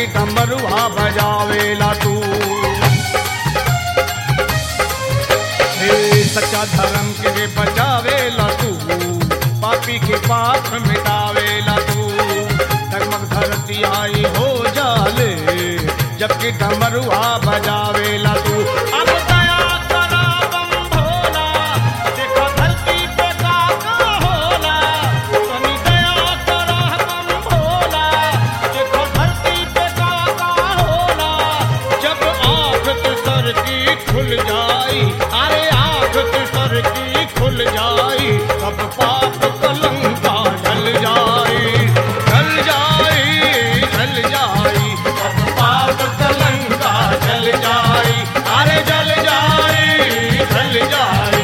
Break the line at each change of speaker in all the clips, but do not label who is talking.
जबकि डमरुआ बजावेला तू हे सच्चा धर्म के बचावेला तू पापी के पाप मिटावेला तू डगमग धरती आई हो जाले जबकि डमरुआ बजावेला तू अब दया करा बम भोला देखो धरती पे का का होला तनी दया करा बम भोला देखो धरती पे का का होला जब आँख तुसर की खुल जाई अरे आँख तुसर की खुल जाई तब पाप कलंका ढल जाई ढल जाई ढल जाई तब पाप कलंका ढल जाई अरे जल जाई ढल जाई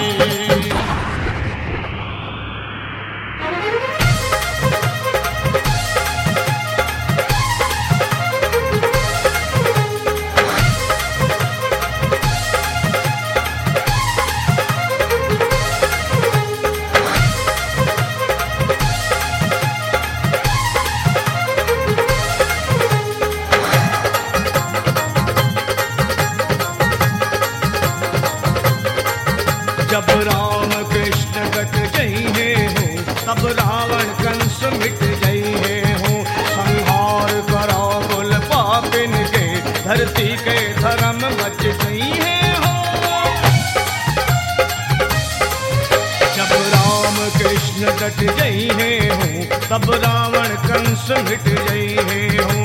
जब राम कृष्ण कट जइहे हो तब रावण कंस मिट जइहे हो संहार करो कुल पापिन के धरती के धर्म बच जइहे हो जब राम कृष्ण कट जइहे हो तब रावण कंस मिट जइहे हो